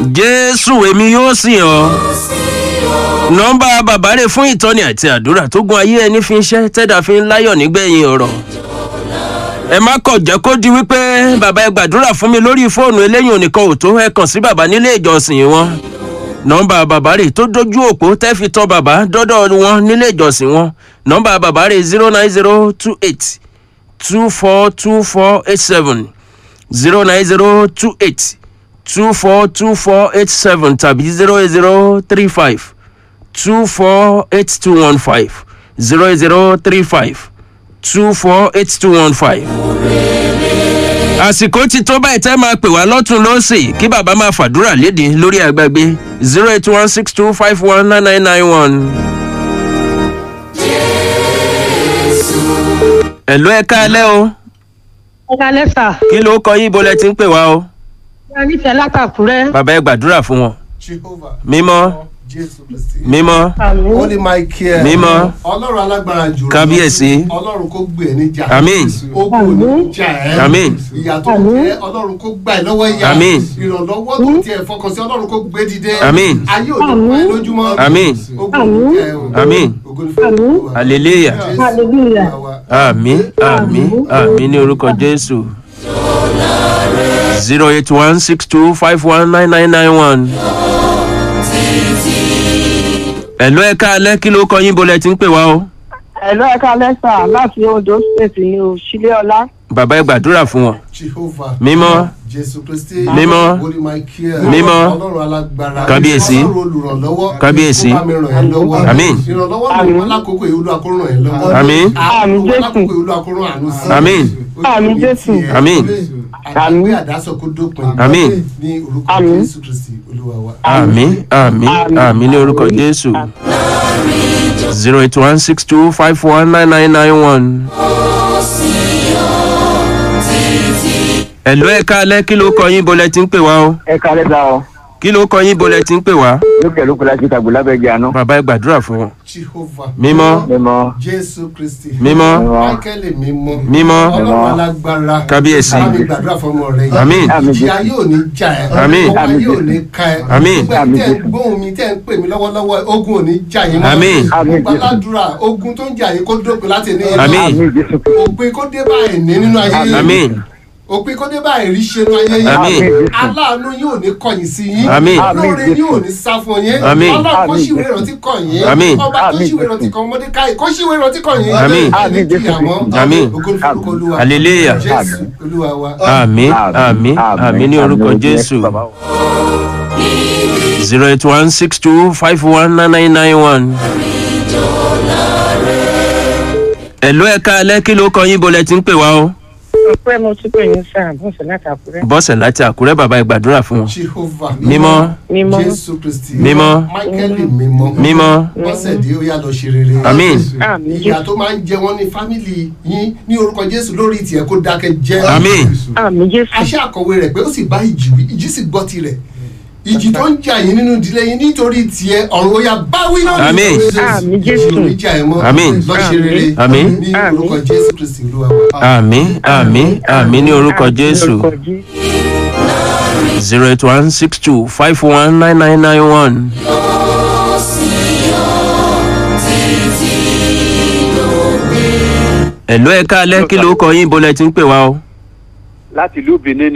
jésù èmi yóò sìn ọ́ nọ́mbà bàbá rẹ̀ fún ìtọ́ni àti àdúrà tó gun ayé ẹni fi ń ṣẹ́ tẹ́dà fi ń láyọ̀ nígbẹ̀yìn ọ̀rọ̀ ẹ má kọ̀ jẹ́ kó di wípé bàbá ẹ gbàdúrà fún mi lórí fóònù eléyìí onìkan ò tó ẹ kàn sí bàbá nílé ìjọsìn wọn nọ́mbà bàbá rẹ̀ tó dojú òpó tẹ́ fi tọ́ bàbá dọ́dọ̀ wọn nílé ìjọsìn wọn nọ́mbà bàbá rẹ̀ zero nine zero two eight two four two four eight seven zero nine zero two eight two four two four eight seven tàbí zero eight zero three five two four eight two one five zero eight zero three five two four eight two one five. àsìkò ti tó báyìí tẹ́ máa pè wá lọ́tún lọ́sì kí bàbá máa fàdúrà léde lórí àgbàgbé zero eight one six two five one nine nine nine one. ẹ̀lú ẹ̀ka alẹ́ o ọ̀gá lẹ́sà kí ló kọ yín bolẹ̀ tí ń pè wá o ìyá nífẹ̀ẹ́ látàkùrẹ́ bàbá ẹ gbàdúrà fún wọn jehovah mímọ́ jésù kristi. mímọ́ àmì holy michael. Mímọ́. ọlọ́run alágbára jù. Kábíyèsí. ọlọ́run kó gbé ẹ níjà. Àmín. ogun ò ní jà ẹ́. Àmín. ìyà tó jẹ́ ọlọ́run kó gbà ẹ́ lọ́wọ́ ìyà. Àmín. ìrànlọ́wọ́ tó tiẹ̀ fọkàn sí ọlọ́run kó gbé dìde. Àmín. ayé ò ní pa ẹ́ lójúmọ́. Àmín. ogun ò ní jà ẹ́ o. Àmín. ogun ní fún Olúwa. hallelujah Jésù Hallelujah. Olúwa wa. àmì àmì àmì ní orúkọ jésù zero eight one six two five one nine nine nine one. ẹ̀lú ẹ̀ka alẹ́ kí ló kọ yín bolẹ̀ tí ń pè wá o ẹ̀lú ẹ̀ka lẹ́sà láti ondo state ní òṣìlẹ̀ ọlá bàbá ẹ gbàdúrà fún wọn jehovah. Mímọ́. jésù kristi. Mímọ́. holy michael. Mímọ́. ọlọ́run alágbára. Kábíyèsí. ọlọ́run olùrànlọ́wọ́. Kábíyèsí. kó bá mi ràn ẹ́ lọ́wọ́. Àmín. ìrànlọ́wọ́ ló wà lákòókò yìí olúwa kó ràn ẹ́ lọ́wọ́. Àmín. Àmín, Olúwa Jésù. lákòókò yìí olúwa kó ràn àánú sí. Àmín. Àmín, Jésù. Àmín. àdàgbé àdásọ kó dópin. Àmín. ní orúkọ Àmín. jésù kristi olúwa wa. àmì àmì àmì ní orúkọ jésù zero eight one six two five one nine nine nine one. ẹ̀lú ẹ̀ka alẹ́ kí ló kọ yín bolẹ̀ tí ń pè wá o ẹ kálẹ́ sá ọ kí ló kọ yín bolẹ̀ tí ń pè wá lókè lókè láti tàgbó lábẹ́jẹ́ àná bàbá ẹ gbàdúrà fún wọn jehovah. mímọ́ mímọ́ jésù kristi. mímọ́ michael mímọ́. mímọ́ ọlọ́run alágbára. Kábíyèsí. bá mi gbàdúrà fún ọmọ rẹ yìí. Àmín. ìyá yóò ní já ẹ. Àmín. ọwọ́ ayé ò ní ká ẹ. Àmín. gbogbo ẹni tẹ́ ń gbóhùn mi tẹ́ ń pè mí lọ́wọ́lọ́wọ́ ogun ò ní já yín mọ́. Àmín. Àmín. gbogbo aládùúrà ogun tó ń jà yín kó dópin láti ní. Àmín. àmì jésù òpin kó dé báyìí ní nínú ayé yín. àmín òpin kó dé báyìí rí ṣe nínú ayé yín. Àmín. aláàánú yóò ní kọ̀yìn sí yín. Àmín. lóore yóò ní sá fún yín. Àmín. ọlọ́run kó ṣìwé ìrántí kọ̀ yín. Àmín. ọba tó Àmín. ṣìwé ìrántí kan mọ́dékáì kó ṣìwé ìrántí kọ̀ yín. Àmín. ẹni jìyà mọ́. Àmín. ògo ni fún orúkọ Olúwa. Hallelujah. jésù olúwa wa. àmì àmì àmì ní orúkọ jésù zero eight one six two five one nine nine nine one. ẹ̀lú ẹ̀ka alẹ́ kí ló kọ yín bolẹ̀ tí ń pè wá o ọpẹ́ mo tún pè ní sáà bọ́sẹ̀ látàkùrẹ́ bọ́sẹ̀ láti àkúrẹ́ bàbá ẹ gbàdúrà fún wọn jehovah. mímọ́ mímọ́ jésù kristi. Mímọ́. michael mímọ́. mímọ́ bọ́sẹ̀dé ó yá lọ ṣe rere. Àmín. àmì ìyà jésù tó máa ń jẹ wọ́n ní fámìlì yín ní orúkọ jésù lórí tiẹ̀ kó dákẹ́ jẹ́. àmín àmì jésù aṣẹ́ àkọ̀wé rẹ̀ pé ó sì bá ìjì wí ìjì sì gbọ́ tirẹ̀ ìjì tó ń jà yín nínú ìdílé yín nítorí tiẹ̀ ọ̀run ó yá báwí náà ní Àmín. orúkọ Àmín, ìjì Jésù. ò ní jà ẹ́ mọ́ Àmín. lọ́ṣẹ́ rere Àmín. ní orúkọ jésù kristi olúwa wa. àmì àmì àmì ní orúkọ jésù orúkọ jésù zero eight one six two five one nine nine nine one. ẹ̀lú ẹ̀ka alẹ́ kí ló kọ yín bolẹ̀ tí ń pè wá o. láti ìlú benin